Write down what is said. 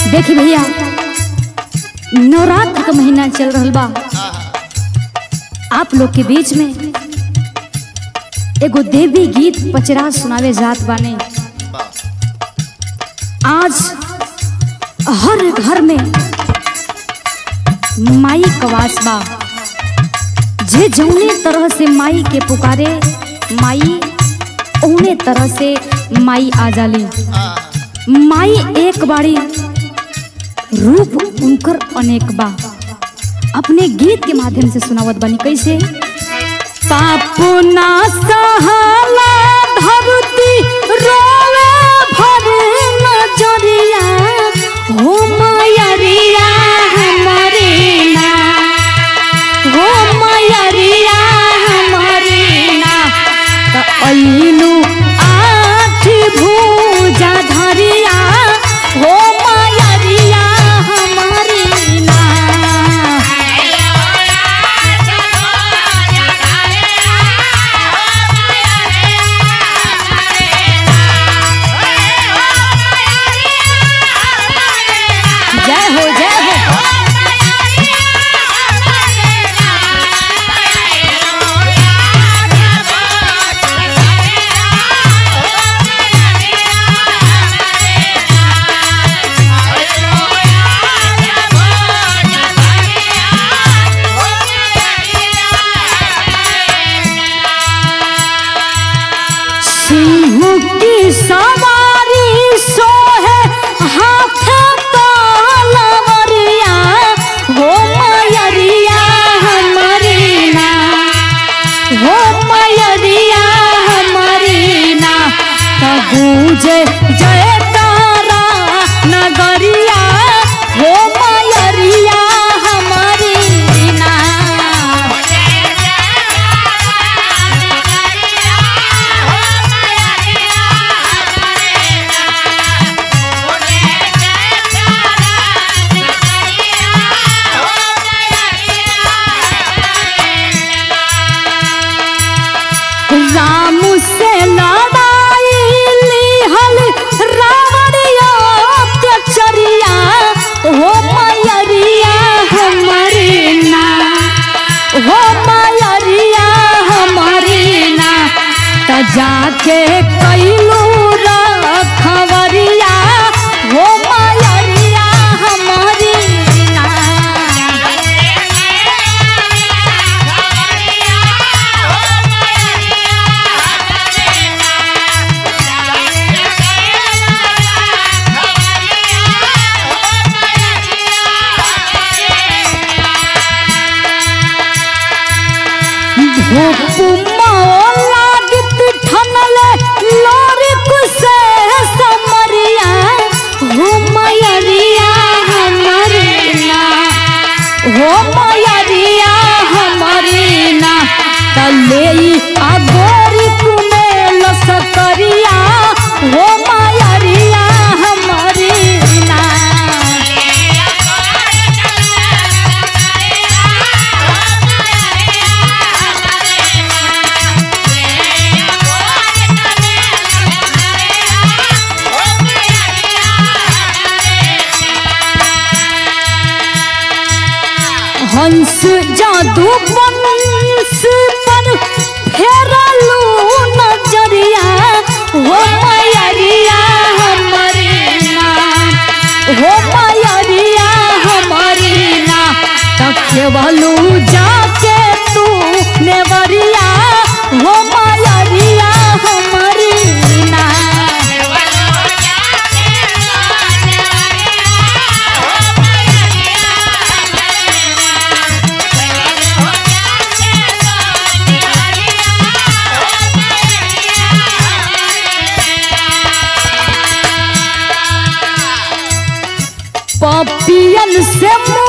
देखी भैया नवरात्र का महीना चल रहल बा आप लोग के बीच में एगो देवी गीत पचरा सुनावे जात बाने आज हर घर में माई कवास बा जे जौने तरह से माई के पुकारे माई ओने तरह से माई आ जाली माई एक बाड़ी रूप उनकर अनेक बा अपने गीत के माध्यम से सुनावत बनी कैसे पापो ना सहाला धरती रोवे भर नजरिया हो मयरिया हमरे ना हो मयरिया हमरे ना त अइलू आठ भुजा धरिया हो मयरिया हमरे ना जय हो जय हो सिंह की सवारी सोहे हाथ तलवरिया हो मयरिया हमरी ना हो मयरिया हमरी ना त गूंजे जय तारा नगरिया हो मयरिया हमरी ना राम से लड़ाई लिहल रावण अत्याचरिया हो मयरिया हमरी ना हो मयरिया हमरी ना त जाके कैलू रखवरिया हो मयरिया हमरी ना अगोरी कुने लसकरिया हो मायरिया हमरी ना हंस जादू बंस पर फेरलू नजरिया हो मयरिया हमरी ना हो मयरिया हमरी ना तकेवलू जाके तू नेवरिया हो मयरिया हमरी ना पपियन से